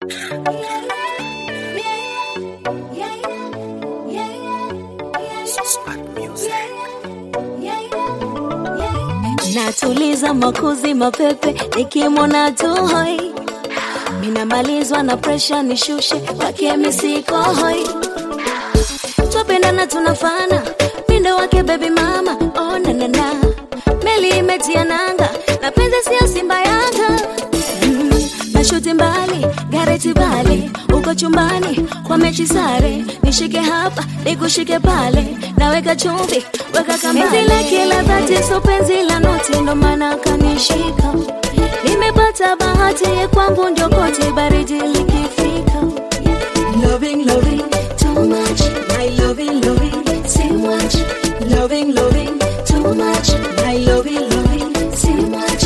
Natuliza makuzi mapepe nikimwona tu hoi, minamalizwa na presha nishushe kwake misiko hoi, twapendana tunafana mindo wake baby mama oh, na, na, na. meli imetia nanga na penzi sio simba yanga mm, nashuti mbali gareti bali uko chumbani kwa mechi sare nishike hapa nikushike pale naweka chumvi weka kambale la kila dhati so penzi la noti ndo maana kanishika nimepata bahati kwangu ndio koti baridi likifika loving loving too much my loving loving too much loving loving too much my loving loving too much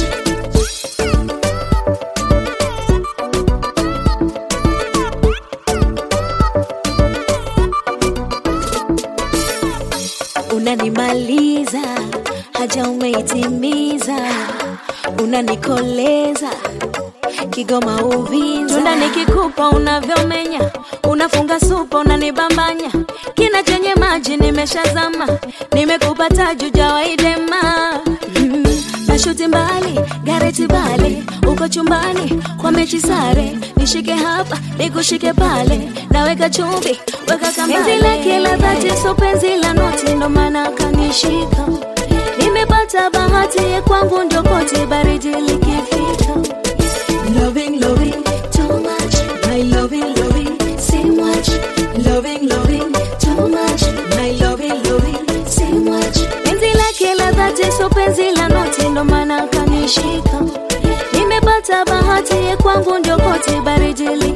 unanimaliza haja umeitimiza unanikoleza Kigoma Uvinza, tunda nikikupa unavyomenya, unafunga supa unanibambanya, kina chenye maji nimeshazama, nimekupa taji jawaidema mm, nashuti mbali gareti bali, uko chumbani kwa mechi sare, nishike hapa nikushike pale, naweka chumvi weka kambale, penzi lake la dhati so penzi la noti, ndo maana kanishika, nimepata bahati kwangu ndio koti baridi likifika loving, loving, too much. My loving, loving, too much. Loving, loving, too much. My loving, loving, too much. Penzi lake la dhati so penzi la noti, ndo maana kanishika. Nimepata bahati kwangu ndio koti baridi